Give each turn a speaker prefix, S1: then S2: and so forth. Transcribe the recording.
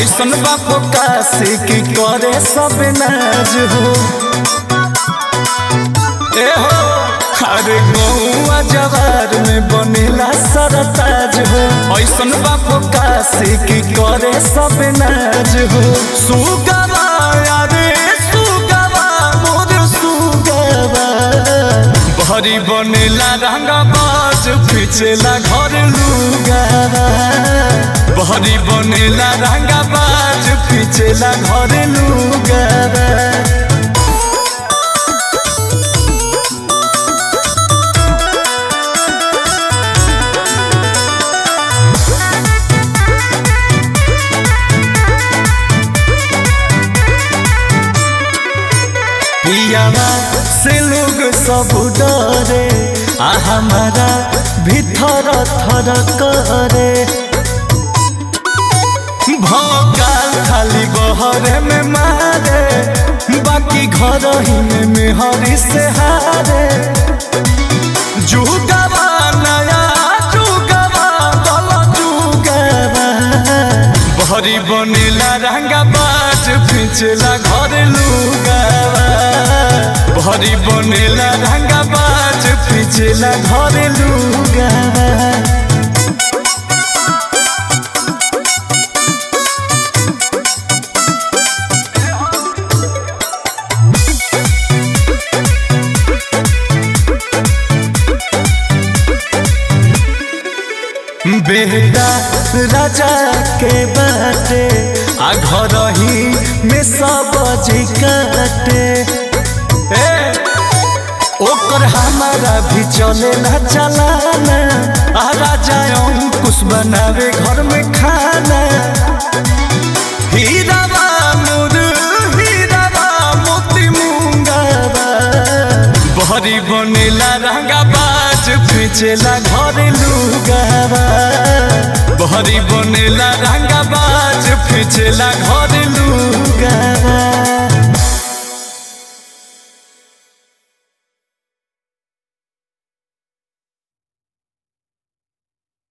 S1: ऐसन बापो काशी की करे सब नाज हो ए हो अरे गौआ जवार में बनेला सरताज हो ऐसन बापो काशी की करे सब नाज हो सुगवा अरे सुगवा मोर सुगवा भरी बनेला रंगा बाज पिछेला घर लुगावा भरी बनेला रंगा बाज पिछेला घर लुगावा पियावा से लोग सब डरे आ हमारा भीतर थर करे भोकाल खाली बहरे में मारे बाकी घर ही में मेहरी से हारे जुगवा नया जुगवा दल जुगवा भरी बनेला रंगा बाज पिछला घर लुगावा भरी बनेला रंगा बाज पिछला घर लुगावा बेटा राजा के बाटे आ घर ही में सब जी काटे ए, ओकर हमारा भी चले ना चलाना आ राजा अंकुश बनावे घर में खाना हीरावा मोर हीरावा मोती मुंगावा बहरी बनेला रंगा बाज पिछेला घर लुगावा बहरी बनेला रंगा बाज पिछेला घर लुगावा